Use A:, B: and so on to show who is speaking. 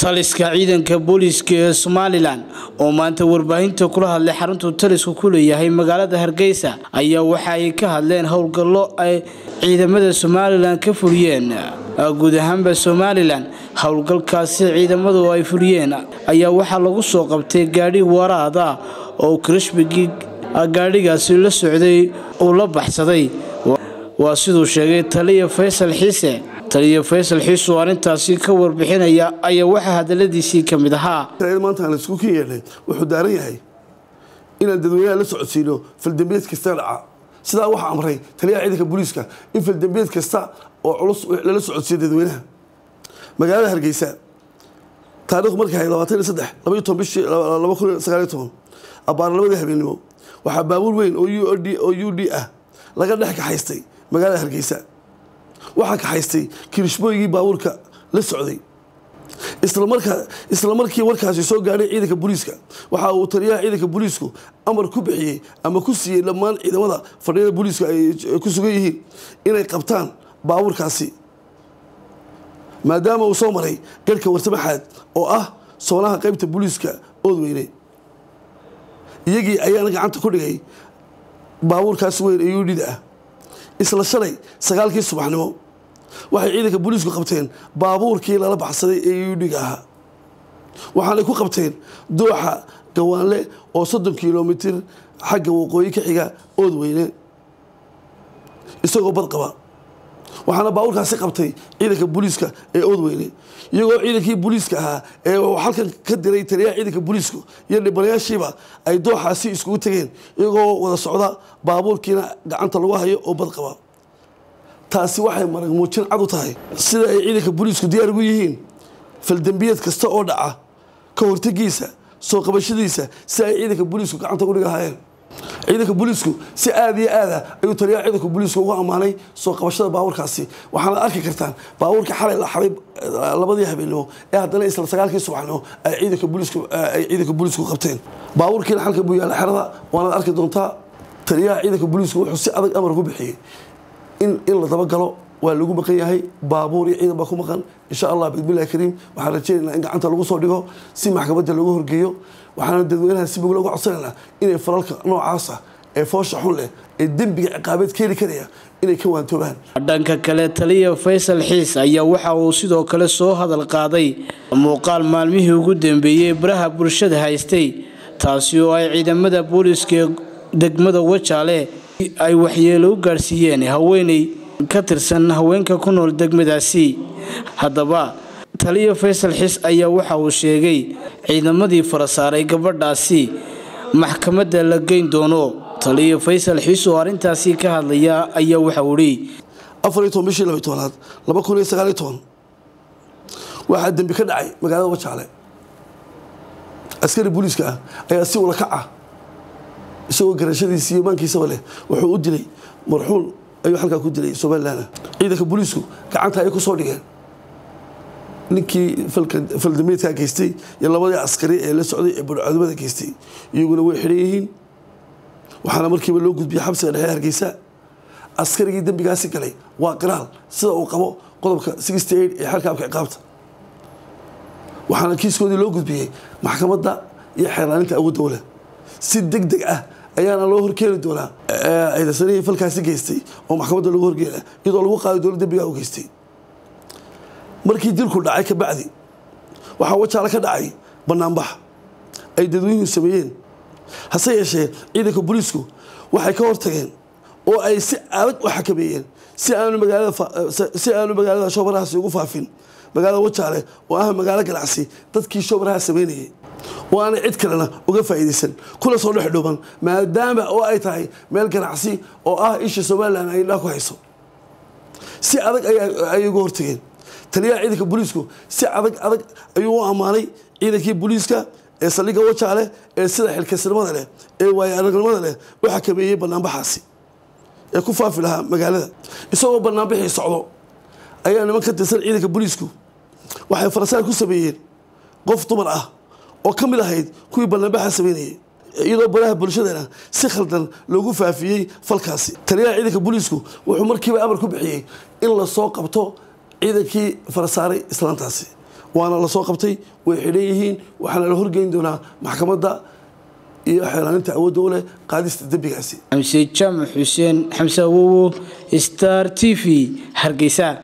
A: taliska ciidanka booliiska ee somalilan oo maanta warbaahinta kula hadlay xaruntuu talisku ku leeyahay magaalada hargeysa ayaa waxa ay ka hadleen howlgallo ay ciidamada somalilan ka fuliyeen guud ahaanba somalilan howlgalkaasi ciidamadu ay fuliyeen ayaa waxaa lagu soo qabtay gaadhi waraad ah oo krishbigii gaadhigaasi la socday uu la baxsaday waa siduu sheegay taliya faysal xiise taliya faysal xiis oo arrintaasi ka warbixinaya ayaa waxaa hadaladiisii ka mid ahaa
B: maanta aan isku ka yeedhnay wuxuu daaran yahay inaan dadweynaha la socodsiino faldambeed kasta dhaca sidaa waxaa amray taliyaha ciidanka booliiska in faldambeed kasta oo culus lala socodsiiyo dadweynaha magaalada hargeysa taarikhdu markay ahayd labaatan iyo saddex labaiyo toban bishii laba kun iyo sagaal iyo toban abbaar labadii habeennimo waxaa baabuur weyn oo u d oo u d ah laga dhex kaxaystay magaalada hargeysa waxaa kaxaystay kirishbooygii baabuurka la socday isla markii warkaasi soo gaadhay ciidanka booliiska waxa uu taliyaha ciidanka booliisku amar ku bixiyey ama ku siiyey dhammaan ciidamada fadhiyada booliiska ay ku sugan yihiin inay qabtaan baabuurkaasi maadaama uu soo maray garhka warsamaxaad oo ah soonaha qaybta booliiska oodweyne iyagii ayaana gacanta ku dhigay baabuurkaasi weyn ee udhida ah isla shalay sagaalkii subaxnimo waxay ciidanka booliisku qabteen baabuurkii lala baxsaday ee udhiga ahaa waxaanay ku qabteen dooxa gawaanle oo soddon kilomitir xagga waqooyi ka xiga oodweyne isagoo bad qaba waxaana baabuurkaasi qabtay ciidanka booliiska ee oodweyne iyagoo ciidankii booliiska ahaa ee halkan ka diray taliyaha ciidanka booliisku iyo dhibanayaashiiba ay dooxaasi iskugu tegeen iyagoo wada socda baabuurkiina gacanta lagu hayo oo bad qaba taasi waxay marag muujin cad u tahay sida ay ciidanka booliisku diyaar ugu yihiin faldembiyeed kasta oo dhaca ka hortegiisa soo qabashadiisa si ay ciidanka booliisku gacanta ugu dhigahaayeen ciidanka booliisku si aada iyo aada ayuu taliyaha ciidanka booliisku ugu ammaanay soo qabashada baabuurkaasi waxaana arki kartaan baabuurka xalay la xaday labadii habeennimo ee haddana isla sagaalkii subaxnimo ay ciidanka booliisku ay ciidanka booliisku qabteen baabuurkiina xalka buu yaalla xerada waanaad arki doontaa taliyaha ciidanka booliisku wuxuu si adag amar ku bixiyey in in la dabagalo waa lagu maqan yahay baabuur iyo ciidan baa ku maqan insha allah bismillahi kariim waxaan rajeynaynaa in gacanta lagu soo dhigo si maxkamadda loogu horgeeyo waxaana dadweynaha si bogla uga codsanaynaa inay falalka noocaasa ee foosha xun leh ee dembiga ciqaabeed keeni karaya inay ka waantoobaan
A: dhanka kale taliya faysal xiis ayaa waxa uu sidoo kale soo hadal qaaday muuqaal maalmihii ugu dambeeyey baraha bulshada haystay taasi oo ay ciidamada booliiska ee degmada wajaale ay waxyeelo u gaadhsiiyeen haweeney ka tirsan haweenka ku nool degmadaasi haddaba taliya faysal xis ayaa waxa uu sheegay ciidamadii fara saaray gabadhaasi maxkamadda la geyn doono taliya faysal xis oo arrintaasi ka hadlaya ayaa waxauu idhi
B: afariyo toban bishii labay tobanaad laba kun iyo sagaaliyo toban waxaa dembi ka dhacay magaalada wajaale askari booliiska ah ayaa si ula kac ah isagoo garashadiisi iyo maankiisaba leh wuxuu u dilay marxuun ayuu halkaa ku dilay somalilan ciidanka booliisku gacanta ay ku soo dhigeen ninkii faldameedkaa geystay iyo labadii askari ee la socday ee barcodimada geystay iyaguna way xidhan yihiin waxaana markiiba loo gudbiyey xabsiga dhexe hargeysa askarigii dembigaasi galay waa qiraal sida uu qabo qodobka sixty eight ee xalkaabka ciqaabta waxaana kiiskoodii loo gudbiyey maxkamadda iyo xeerlaaninta awoodda wale si deg deg ah ayaana loo horkeeni doonaa ciidansanihii falkaasi geystay oo maxkamadda lagu horgeena iyadoo lagu qaadi doono dembigaa u geystay markii dilku dhacay kabacdi waxaa wajaale ka dhacay banaanbax ay dadweynuhu sameeyeen hase yeeshee ciidanka booliisku waxay ka hortageen oo ay si adag u xakameeyeen si aanu magaalasi aanu magaalada shoobarahaasi ugu faafin magaalada wajaale oo ah magaalo ganacsi dadkii shoobaraha sameynayay oo aanay cid kalena uga faa'iidaysan kuna soo dhex dhuuban maadaama oo ay tahay meel ganacsi oo ah isha somalilan ay indhaa ku hayso si adag ayay uga hortageen taliyaha ciidanka booliisku si adag adag ayuu u ammaanay ciidankii booliiska ee saldhigga wajaale ee sida xilkasnimada leh ee waayo aragnimada leh u xakameeyey banaanbaxaasi ee ku faafi lahaa magaalada isagoo banaanbixii socdo ayaa niman ka tirsan ciidanka booliisku waxay farasaar ku sameeyeen qof dumar ah oo ka mid ahayd kuwii banaanbaxa sameynayay iyadoo baraha bulshadana si khaldan loogu faafiyey falkaasi taliyaha ciidanka booliisku wuxuu markiiba amar ku bixiyey in lasoo qabto ciidankii farasaaray islaantaasi waana lasoo qabtay way xidhan yihiin waxaana la horgeyn doonaa maxkamadda iyo xeelaaninta awoodda u leh qaadista dembigaasi
A: xamse jaamac xuseen xamse awowo star t v hargeysa